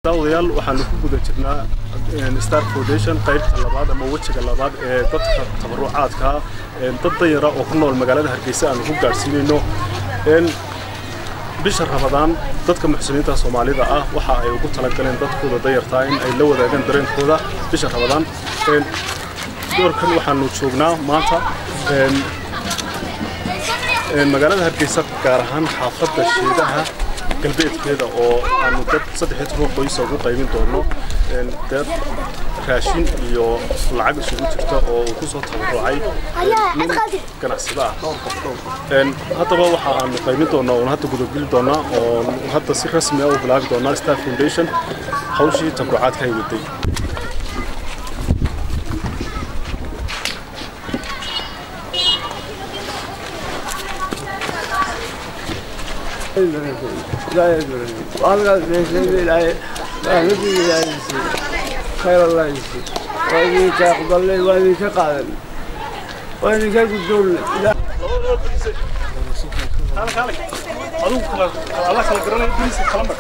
daawadayaal waxaanu ku guda jirnaa star foundation qaybta labaad ama wejiga labaad ee dadka tabarucaadka dad dayara oo ku nool magaalada hargeysa aanu ku gaadhsiinayno bisha rabadaan dadka muxsiniinta soomaalida ah waxa ay ugu talagaleen dadkooda dayartaa in ay la wadaagaan dareenkooda bisha rabadaan doorkan waxaanu joognaa maanta magaalada hargeysa gaar ahaan xaafadda sheedaha galbeedkeeda oo aanu dad saddex toban qoysa ugu qaybin doono dad raashin iyo lacag isugu jirta oo uu kusoo tabarucay nin ganacsada ah haddaba waxa aanu qaybin doonaa oon hadda gudageli doonaa oo hadda si rasmi ah u bilaabi doonaa star foundation hawshii tabarucaadka ay waday لا يدري والله ليش لا فهمتي لا يصير خير الله يصير وإني كأقبل لي وإني كقادم وإني كقدول لا الله kala garanaya bariiska kala mar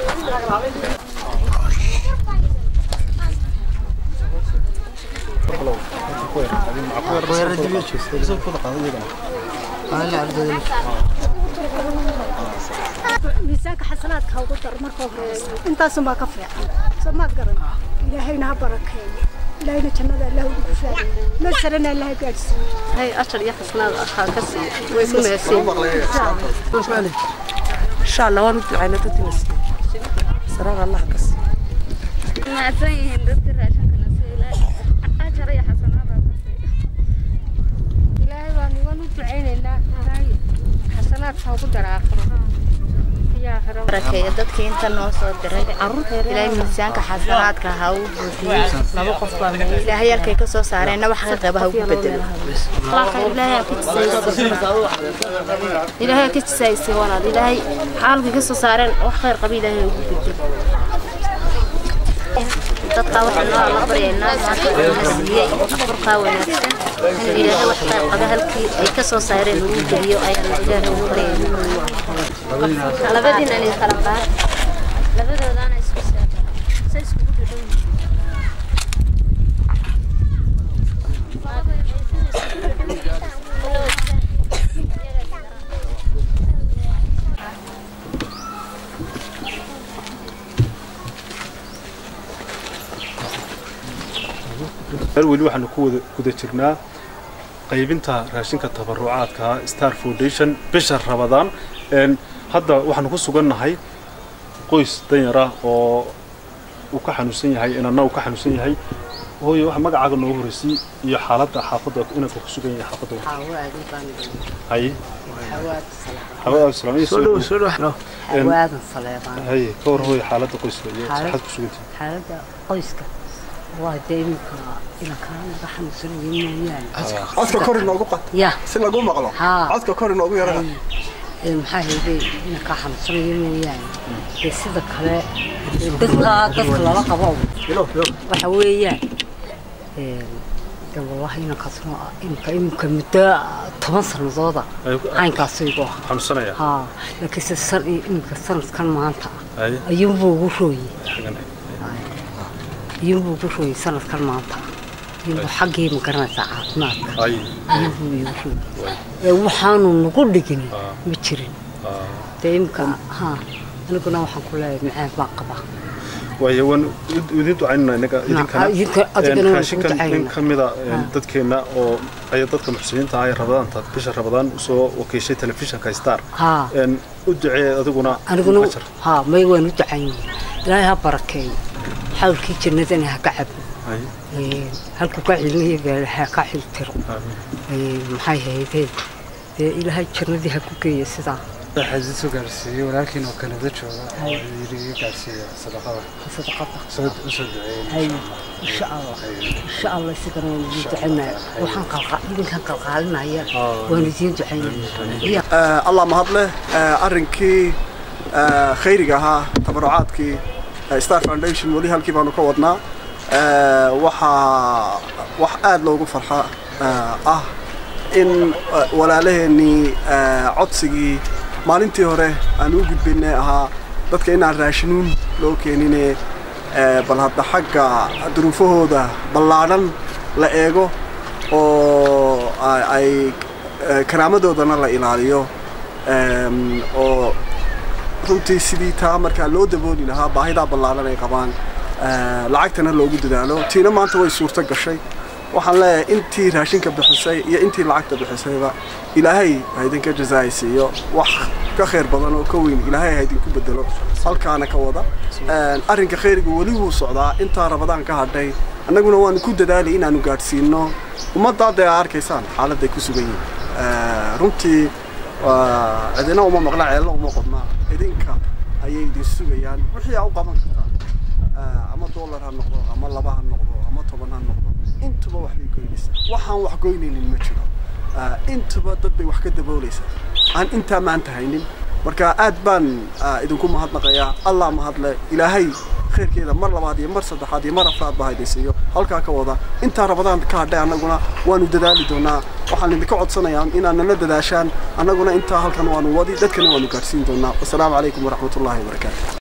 miisaanka xasanaadka ha ugu dar marka horeysa intaasunbaa ka fiican soo maad garan ilaahayna ha barakeeyo ilaahayna jannada allah ugu gufaayo meel sarena allah gaadhsiiyo هاي أشر يحسنا أخاكسي ويكون يسير إن شاء الله ومثل عينة تتنسي سرار الله كسي mahadsan yihiin dadka raashinka nasiila ajar iyo xasanaada ilaahay baan igan u ducaynaynaa ilaahay xasanaadka ugu dara aakhiro iyo aakhiro barakeeyo dadkii inta noo soo diray ilaahay miisaanka xasanaadka ha u buuxiyo laba qof baa ilaahay halkay ka soo saareenna wax qaba ha ugu bedelo ilaahay ka jisaaysi walaal ilaahay xaalkii ka soo saareen wax khayr qaba ilaahay ugu bedel dadka waxaan noo alla baryaynaa maanta wuxuuna siiyey afurkaa wanaagsan inuu ilaahay wax qayb qaba halkii ay ka soo saareen ugu geliyo ayaan ilaahay ugu baryaynaa labadiina idin kala qaad labadoodaana isku saaran say iskugu dhadhow weli waxaanu ku wada guda jirnaa qaybinta raashinka tabarucaadka star foundation bisha rabadaan hadda waxaanu ku sugannahay qoys danyara oo uu ka xanuunsan yahay inanna uu ka xanuunsan yahay hooyo waxa magacaaga noogu horeysay iyo xaaladda xaafadda inanka ku sugan yahay xaafadda haye xawaadan salaam iyo سلو سلو hawaadan saleebaan haye ka war hooyo xaaladda qoyska iyo saxaad ku sugantahay xaaladda qoyska waa dee iminka inakaa naga xanuunsan yihiin mooyaane codka kor inoogu qad ya si lagu maqlo Haa. codka kor inoogu yarana ee maxaa hayday inakaa xanuunsan yihiin mooyaane dee sida kale dadka dadka lala qabo waxa weeyaan ee, dee wallahi inankaasna imika imika muddo toban sanadooda caynkaas igu ahaa xanuunsanaya haa laakiinse san imika sanadkan maanta haye ayuunbuu ugu rooyey xagan iyuunbuu ugu rooyey sanadkan maanta iyuunbuu xaggii ma garanaysaa caafimaadka haye iyuunbuu igu rooyey ee waxaanu nagu dhigin ma jirin dee imika haa aniguna waxaan ku leeyahay macaan baan qabaa waayo waan idin ducaynana inaga idinkana idinka- adigana waan raashinkan kuu nin ducaynaa. ka mida dadkeenna oo ay dadka muxsiniinta ah ee rabadaanta bisha rabadaan usoo wakiishay telefishinka star haa een u ducee adiguna aniguna ajar haa may waan u ducayn ilaahay ha barakeeyo xawlkii jannadana ha ka cabo haye Ee, halkuu ka cilmiya gaala ha ka xiltiro aamin Ee, maxay haydeen dee ilaahay jannadii ha ku geeya sidaa waxaa soo gaarsiiyey walaalkiin oo kanada jooga oo yiri iga gaarsiiya sadaqada sadaqada soo usoo duceeyey hay insha allah insha allah isigana waan idiin ducaynaya waxaan qalqa idinkan qalqaalinaya waan idiin ducaynaya Eh, allah mahad leh Eh, arrinkii eh, khayriga ahaa tabarucaadkii eh, star foundation weli halkii baanu ka wadnaa Eh, waxaa wax aad loogu farxa eh, ah in eh, walaalaheenii eh, codsigii maalintii hore aan u gudbinay ahaa dadka inaan raashinuun loo keenine bal hadda xagga duruufahooda ballaadhan la eego oo ay karaamadoodana la ilaaliyo oo runtii sidii taa markaa loo dabooli lahaa baahidaa ballaadhan ay qabaan lacagtana loogu dadaalo tiina maanta way suurto gashay waxaan leeyahay intii raashinka bixisay iyo intii lacagta bixisayba ilaahay ha idinka jazaaysiiyo wax ka khayr badan oo ka weyn ilaahay ha idinku bedelo halkaana ka wada arrinka khayriga weli wuu socdaa intaa rabadaan ka hadhay annaguna waanu ku dadaalay inaanu gaadhsiino ummadda hadda aa arkaysaan xaaladday ku sugan yihiin runtii cidina uma maqla ceelna uma qodna idinka ayay idin sugayaan wixii aa u qaban kartaan ama dollar ha noqdo ama laba ha noqdo ama toban ha noqdo intuba wax bay goynaysaa waxaan wax goynaynin ma jiro intuba dad bay wax ka daboolaysaa aan intaa maanta haynin marka aad baan idinku mahadnaqayaa allah mahadle ilaahay khayrkeeda mar labaad iyo mar saddexaad iyo mar afraad baa idin siiyo halkaa ka wada intaa rabadaan ka hadhay annaguna waanu dadaali doonaa waxaan idinka codsanayaa inaad nala dadaashaan annaguna intaa halkan waanu wadi dadkana waanu gaadhsiin doonaa wasalaamu calaykum waraxmatullaahi wabarakaatu